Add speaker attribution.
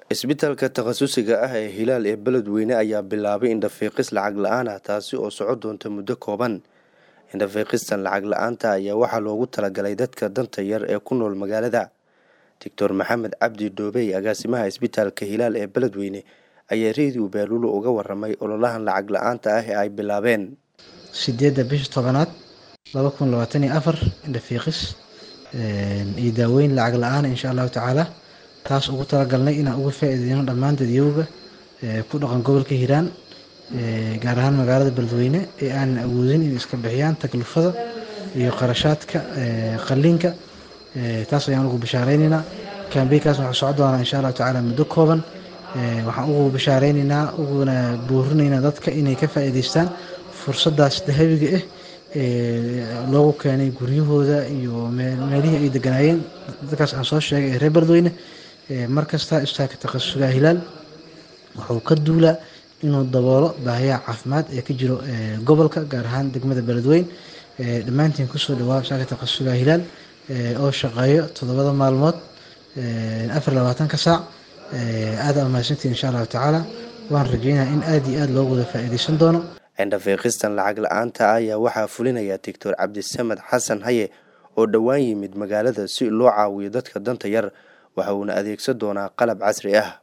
Speaker 1: isbitaalka takhasusiga ah ee hilaal ee beledweyne ayaa bilaabay indhafiiqis lacag la-aan ah taasi oo soco doonta muddo kooban indhafiiqistan lacag la-aanta ayaa waxaa loogu talagalay dadka danta yar ee ku nool magaalada doctor maxamed cabdi dhoobey agaasimaha isbitaalka hilaal ee beledweyne ayaa reediyo baaluulo uga waramay ololahan lacag la-aanta ah ee ay bilaabeen
Speaker 2: sideedda bisha tobanaad laba kun labaatan iyo afar indhafiiqis iyo daaweyn lacag la-aan insha allahu tacaala taas ugu talagalnay inaan uga faa-iideyno dhammaan dadyowga ku dhaqan gobolka hiiraan gaar ahaan magaalada beledweyne ee aanan awoodin inay iska bixiyaan taklifada iyo qarashaadka qaliinka taas ayaan ugu bishaareyneyna kambeynkaas waxaa soco doonaa insha allahu tacaala muddo kooban waxaan ugu bishaareyneyna uguna buurineynaa dadka inay ka faa-iideystaan fursadaas dahabiga ah loogu keenay guryahooda iyo meelihii ay deganaayeen dadkaas aan soo sheegay ee reer beledweyne markasta isbitaalka takhasusuga hilaal wuxuu ka duulaa inuu daboolo baahiyaha caafimaad ee ka jiro gobolka gaar ahaan degmada beledweyne dhammaantiin kusoo dhawaa isbitaalka takhasusuga hilaal oo shaqeeyo toddobada maalmood afar labaatanka saac aada mahadsantiin insha allahu tacaala waan rajeynaya in aada iyo aada loogu wada faa-iideysan doono
Speaker 1: indhafiiqistan lacag la-aanta ayaa waxaa fulinaya doctor cabdisamed xasan haye oo dhowaan yimid magaalada si loo caawiyo dadka danta yar waxa uuna adeegsan doonaa qalab casri ah